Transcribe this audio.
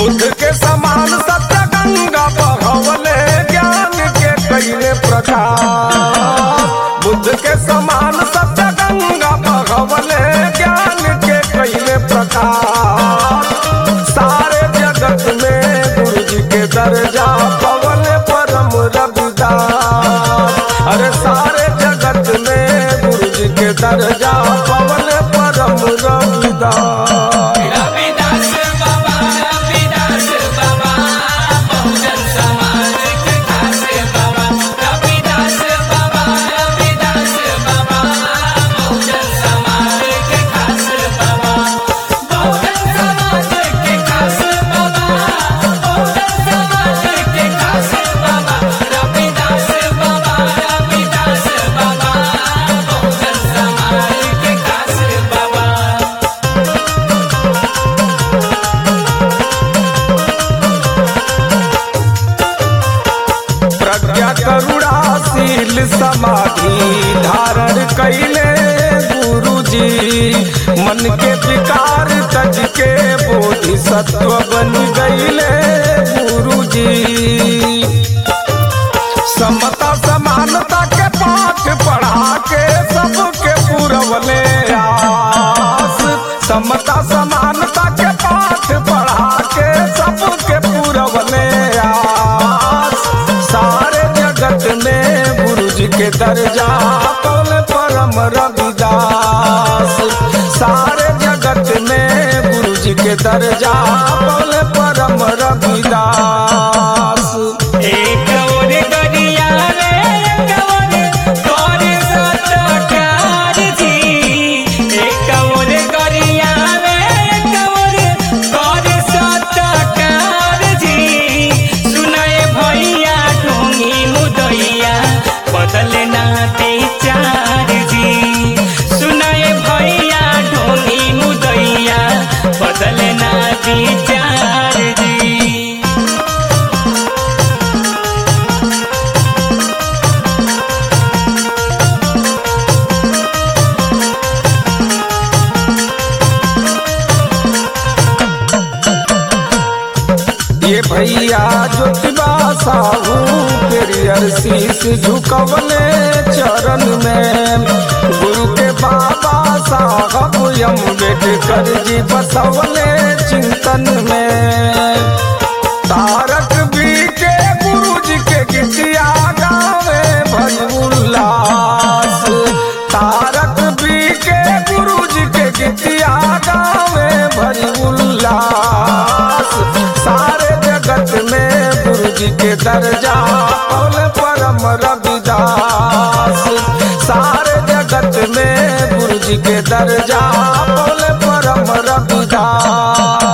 बुद्ध के समान सत्य गंगा बहवले ज्ञान के कैले प्रकाश बुद्ध के समान सत्य गंगा बहवले ज्ञान के कैले प्रकाश सारे जगत में गुरु जी के दर्जा पवन परम रविदास अरे सारे जगत में गुरु जी के दर्जा पवन परम रविदास रविदास बाबा रविदास बाबा बहुजन समाज के खास बाबा रविदास बाबा रविदास बाबा बहुजन समाज के खास बाबा बहुजन समाज के खास बाबा बहुजन समाज के खास बाबा रविदास बाबा रविदास बाबा बहुजन समाज के खास बाबा प्रज्ञा करुणाशील समाधि धारण कैले गुरु जी मन के विकार तज के बोधि सत्व बन गईले गुरु जी समता समानता के पाठ पढ़ा के सबके पुरवले आस समता समानता के पाठ पढ़ा के सबके पुरवले आस सारे जगत में गुरु जी के दर्जा पौल परम रविदास सारे जगत में गुरु जी के दर्जा पौल परम रविदास एक और गरिया रे एक और कर सत्कार जी एक और गरिया रे एक और कर सत्कार जी सुनाए भैया ढोंगी मुदैया बदलना विचार जी सुनाए भैया ढोंगी मुदैया बदलना विचार जी ये भैया ज्योतिबा साहू पेरियर शीश झुकवले चरण में गुरु के बाबा साहब अम्बेडकर जी बसवले चिंतन में तारक बी के गुरु जी के गीतिया गावे भज उल्लास तारक बी के गुरु जी के गीतिया गावे भज उल्लास सारे जगत में गुरु जी के दर्जा पौल परम रविदास सारे जगत में गुरु जी के दर्जा पौल परम रविदास